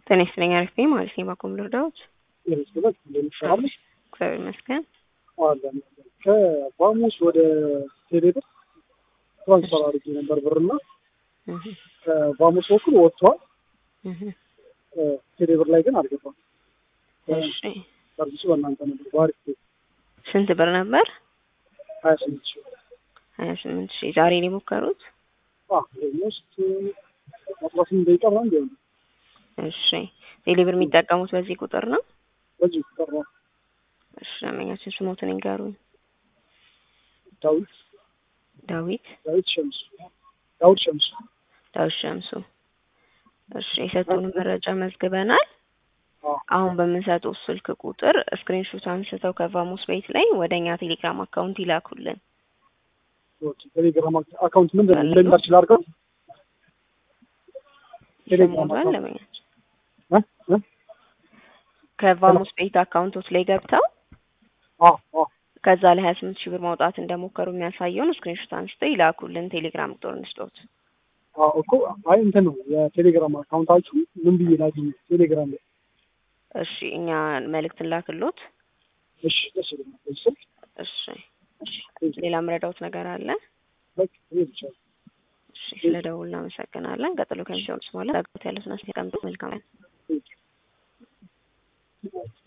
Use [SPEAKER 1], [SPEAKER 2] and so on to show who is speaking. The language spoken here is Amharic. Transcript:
[SPEAKER 1] ጤና ይስጥልኝ አሪፍ ነኝ ማለት ነው። ባኮም ልርዳዎት?
[SPEAKER 2] የመስገበት እንደሚሰራለች
[SPEAKER 1] እግዚአብሔር ይመስገን።
[SPEAKER 2] አለን ከቫሙስ ወደ ቴሌብር ትራንስፈር አድርጌ ነበር ብርና
[SPEAKER 1] እህ
[SPEAKER 2] ከቫሙስ በኩል ወጥቷል።
[SPEAKER 1] እህ
[SPEAKER 2] ቴሌብር ላይ ግን አልገባም።
[SPEAKER 1] እሺ
[SPEAKER 2] ሰርቪሱ በእናንተ ነበር በአሪፍ ቤት
[SPEAKER 1] ስንት ብር ነበር?
[SPEAKER 2] ሀያ ስምንት ሺ
[SPEAKER 1] ሀያ ስምንት ሺህ ዛሬ ነው የሞከሩት?
[SPEAKER 2] ኦልሞስት አስራ ስምንት ደቂቃ ምናምን ቢሆን
[SPEAKER 1] እሺ ቴሌብር የሚጠቀሙት በዚህ ቁጥር ነው?
[SPEAKER 2] በዚህ ቀረ
[SPEAKER 1] እሺ ደንበኛችን ስሞትን ይንገሩኝ።
[SPEAKER 2] ዳዊት
[SPEAKER 1] ዳዊት
[SPEAKER 2] ዳዊት ሸምሱ ዳዊት ሸምሱ
[SPEAKER 1] ዳዊት ሸምሱ። እሺ የሰጡን መረጃ መዝግበናል።
[SPEAKER 2] አዎ
[SPEAKER 1] አሁን በምንሰጠው ስልክ ቁጥር ስክሪንሾት አንስተው ከቫሙስ ቤት ላይ ወደ እኛ ቴሌግራም አካውንት ይላኩልን።
[SPEAKER 2] ኦኬ ቴሌግራም አካውንት ምንድን ነው እንደሚላችል አድርገው ቴሌግራም
[SPEAKER 1] ይሰሙታል
[SPEAKER 2] አካውንት
[SPEAKER 1] ደንበኛችን
[SPEAKER 2] እ እ
[SPEAKER 1] ከቫሙስ ቤት አካውንቶች ላይ ገብተው
[SPEAKER 2] አዎ አዎ
[SPEAKER 1] ከዛ ላይ ሀያ ስምንት ሺህ ብር ማውጣት እንደሞከሩ የሚያሳየውን ስክሪንሾት አንስተው ይላኩልን። ቴሌግራም ቁጥር እንስጦት።
[SPEAKER 2] አዎ እኮ አይ እንትን ነው የቴሌግራም አካውንታችሁ ምን ብዬ ላግኝ ቴሌግራም ላይ
[SPEAKER 1] እሺ እኛ መልእክት እንላክሎት።
[SPEAKER 2] እሺ ደስ ይለኛል በዚህ ስልክ
[SPEAKER 1] እሺ
[SPEAKER 2] እሺ
[SPEAKER 1] ሌላ ምረዳውት ነገር አለ?
[SPEAKER 2] በቃ ይሄ ብቻ ነው።
[SPEAKER 1] እሺ ስለ ደውል እናመሰግናለን። ቀጥሎ ከሚሰሙት በኋላ ዳግት ያሉትን አስቀምጡ። መልካም ቀን።
[SPEAKER 2] Thank you.